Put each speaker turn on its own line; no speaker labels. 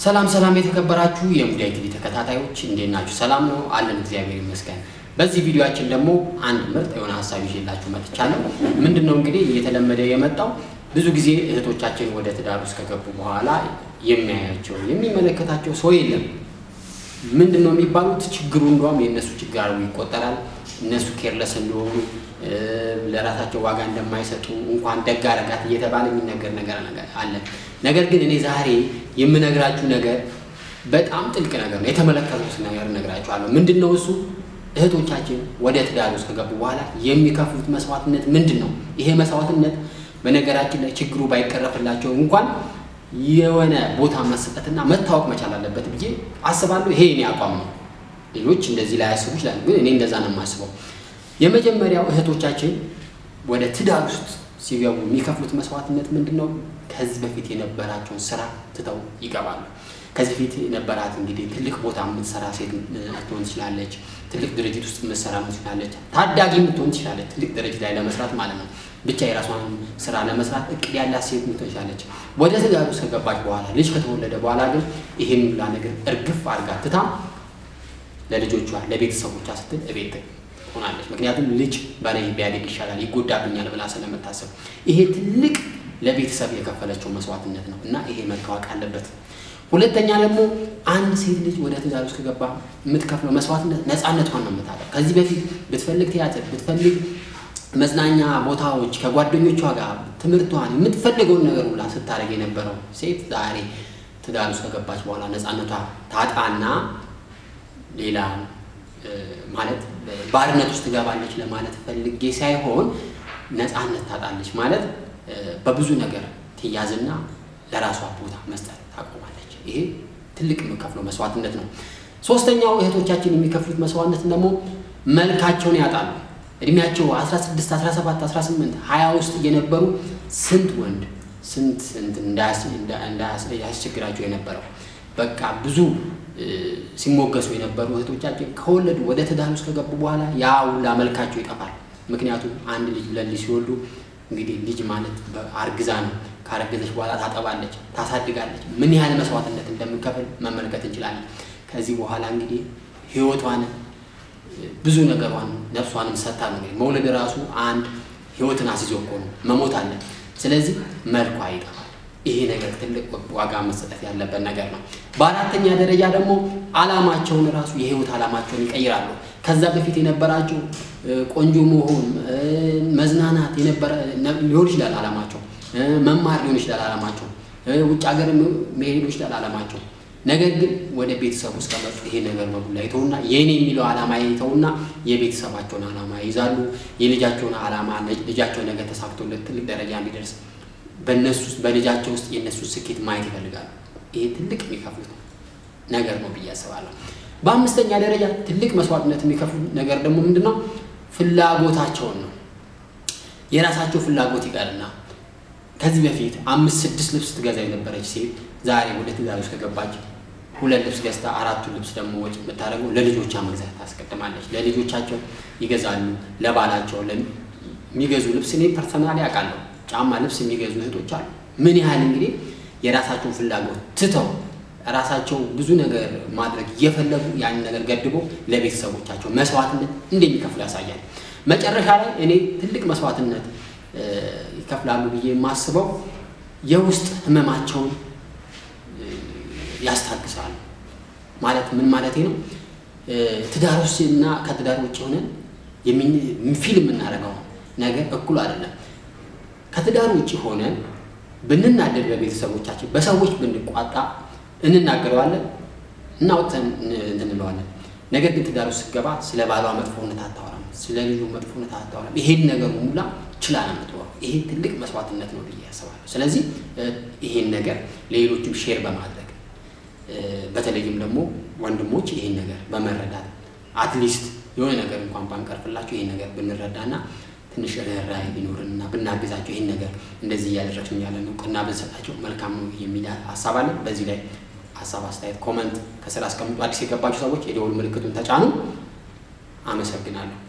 ሰላም ሰላም የተከበራችሁ የሙዳይ ቲቪ ተከታታዮች እንዴት ናችሁ? ሰላም ነው አለን፣ እግዚአብሔር ይመስገን። በዚህ ቪዲዮአችን ደግሞ አንድ ምርጥ የሆነ ሀሳብ ይዤላችሁ መጥቻለሁ። ምንድን ነው እንግዲህ እየተለመደ የመጣው ብዙ ጊዜ እህቶቻችን ወደ ትዳር ውስጥ ከገቡ በኋላ የሚያያቸው የሚመለከታቸው ሰው የለም። ምንድን ነው የሚባሉት? ችግሩ እንደውም የእነሱ ችግር አድርጎ ይቆጠራል። እነሱ ኬርለስ እንደሆኑ ለራሳቸው ዋጋ እንደማይሰጡ እንኳን ደግ አደረጋት እየተባለ የሚነገር ነገር አለ። ነገር ግን እኔ ዛሬ የምነግራችሁ ነገር በጣም ጥልቅ ነገር ነው። የተመለከቱት ነገር እነግራችኋለሁ። ምንድን ነው እሱ? እህቶቻችን ወደ ትዳር ውስጥ ከገቡ በኋላ የሚከፍሉት መስዋዕትነት ምንድን ነው? ይሄ መስዋዕትነት በነገራችን ላይ ችግሩ ባይቀረፍላቸው እንኳን የሆነ ቦታ መሰጠትና መታወቅ መቻል አለበት ብዬ አስባለሁ። ይሄ እኔ አቋም ነው። ሌሎች እንደዚህ ላይ ያስቡ ይችላሉ፣ ግን እኔ እንደዛ ነው የማስበው። የመጀመሪያው እህቶቻችን ወደ ትዳር ውስጥ ሲገቡ የሚከፍሉት መስዋዕትነት ምንድን ነው? ከዚህ በፊት የነበራቸውን ስራ ትተው ይገባሉ። ከዚህ በፊት የነበራት እንግዲህ ትልቅ ቦታ የምትሰራ ሴት ልትሆን ትችላለች። ትልቅ ድርጅት ውስጥ የምትሰራ ትችላለች። ታዳጊ የምትሆን ትችላለች። ትልቅ ድርጅት ላይ ለመስራት ማለት ነው። ብቻ የራሷን ስራ ለመስራት እቅድ ያላት ሴት ልትሆን ትችላለች። ወደ ትዳር ውስጥ ከገባች በኋላ ልጅ ከተወለደ በኋላ ግን ይሄን ሁላ ነገር እርግፍ አድርጋ ትታ ለልጆቿ ለቤተሰቦቿ ስትል እቤት ሆናለች። ምክንያቱም ልጅ በላይ ቢያድግ ይሻላል ይጎዳብኛል ብላ ስለምታስብ ይሄ ትልቅ ለቤተሰብ የከፈለችው መስዋዕትነት ነው እና ይሄ መታወቅ አለበት። ሁለተኛ ደግሞ አንድ ሴት ልጅ ወደ ትዳር ውስጥ ከገባ የምትከፍለው መስዋዕትነት ነፃነቷን ነው የምታጣው። ከዚህ በፊት ብትፈልግ ቲያትር፣ ብትፈልግ መዝናኛ ቦታዎች ከጓደኞቿ ጋር ትምህርቷን የምትፈልገውን ነገር ሁላ ስታደርግ የነበረው ሴት ዛሬ ትዳር ውስጥ ከገባች በኋላ ነፃነቷ ታጣና ሌላ ማለት ባርነት ውስጥ ትገባለች ለማለት ፈልጌ ሳይሆን ነፃነት ታጣለች ማለት በብዙ ነገር ትያዝና ለራሷ ቦታ መስጠት ታቆማለች። ይሄ ትልቅ የሚከፍለው መስዋዕትነት ነው። ሶስተኛው እህቶቻችን የሚከፍሉት መስዋዕትነት ደግሞ መልካቸውን ያጣሉ። እድሜያቸው 16፣ 17፣ 18፣ 20 ውስጥ እየነበሩ ስንት ወንድ ስንት እንዳያስቸግራቸው የነበረው በቃ ብዙ ሲሞገሱ የነበሩ እህቶቻችን ከወለዱ ወደ ትዳር ውስጥ ከገቡ በኋላ ያ ሁላ መልካቸው ይጠፋል። ምክንያቱም አንድ ልጅ ለልጅ ሲወልዱ እንግዲህ ልጅ ማለት አርግዛ ነው። ካረገዘች በኋላ ታጠባለች፣ ታሳድጋለች። ምን ያህል መስዋዕትነት እንደምንከፍል መመልከት እንችላለን። ከዚህ በኋላ እንግዲህ ህይወቷን ብዙ ነገሯን ነፍሷንም ሰጥታ ነው እንግዲህ መውለድ ራሱ አንድ ህይወትን አስይዞ እኮ ነው፣ መሞት አለ። ስለዚህ መልኳ ይጠፋል። ይሄ ነገር ትልቅ ዋጋ መሰጠት ያለበት ነገር ነው። በአራተኛ ደረጃ ደግሞ አላማቸውን ራሱ የህይወት አላማቸውን ይቀይራሉ። ከዛ በፊት የነበራቸው ቆንጆ መሆን፣ መዝናናት የነበረ ሊሆን ይችላል አላማቸው፣ መማር ሊሆን ይችላል አላማቸው፣ ውጭ ሀገር መሄድ ሊሆን ይችላል አላማቸው። ነገር ግን ወደ ቤተሰብ ውስጥ ከመጡ ይሄ ነገር በሙላ ይተውና የኔ የሚለው አላማ ይተውና የቤተሰባቸውን አላማ ይይዛሉ። የልጃቸውን አላማ ልጃቸው ነገር ተሳክቶለት ትልቅ ደረጃ እንዲደርስ በእነሱ በልጃቸው ውስጥ የእነሱ ስኬት ማየት ይፈልጋሉ። ይሄ ትልቅ የሚከፍሉት ነገር ነው ብዬ አስባለሁ። በአምስተኛ ደረጃ ትልቅ መስዋዕትነት የሚከፍሉ ነገር ደግሞ ምንድን ነው? ፍላጎታቸውን ነው። የራሳቸው ፍላጎት ይቀርና ከዚህ በፊት አምስት ስድስት ልብስ ትገዛ የነበረች ሴት ዛሬ ወደ ትዳር ውስጥ ከገባች ሁለት ልብስ ገዝታ አራቱን ልብስ ደግሞ ወጪ የምታደርገው ለልጆቿ መግዛት ታስቀድማለች። ለልጆቻቸው ይገዛሉ። ለባላቸው የሚገዙ ልብስ እኔ ፐርሰናሊ አውቃለሁ። ጫማ ልብስ የሚገዙ እህቶች አሉ። ምን ያህል እንግዲህ የራሳቸውን ፍላጎት ትተው ራሳቸው ብዙ ነገር ማድረግ እየፈለጉ ያንን ነገር ገድበው ለቤተሰቦቻቸው መስዋዕትነት እንደሚከፍሉ ያሳያል። መጨረሻ ላይ እኔ ትልቅ መስዋዕትነት ይከፍላሉ ብዬ የማስበው የውስጥ ህመማቸውን ያስታግሳሉ። ማለት ምን ማለት ነው? ትዳር ውስጥ እና ከትዳር ውጭ ሆነን ፊልም የምናደርገው ነገር እኩል አይደለም። ከትዳር ውጭ ሆነን ብንናደድ በቤተሰቦቻችን በሰዎች ብንቋጣ እንናገረዋለን፣ እናውጥተን እንለዋለን። ነገር ግን ትዳር ውስጥ ስትገባ ስለ ባሏ መጥፎነት አታወራም፣ ስለ ልጁ መጥፎነት አታወራም። ይሄን ነገር ሙላ ችላ ነው የምትወራው። ይሄ ትልቅ መስዋዕትነት ነው ብዬ ያስባለሁ። ስለዚህ ይሄን ነገር ለሌሎችም ሼር በማድረግ በተለይም ደግሞ ወንድሞች ይሄን ነገር በመረዳት አትሊስት የሆነ ነገር እንኳን ባንቀርፍላቸው ይሄን ነገር ብንረዳና ትንሽ ርኅራኄ ቢኖርን እና ብናግዛቸው ይህን ነገር እንደዚህ እያደረግን ያለን እውቅና ብንሰጣቸው መልካም ነው የሚል ሀሳብ አለ። በዚህ ላይ ሀሳብ፣ አስተያየት፣ ኮመንት ከስር አስቀምጡ። አዲስ የገባችሁ ሰዎች የደወል ምልክቱን ተጫኑ። አመሰግናለሁ።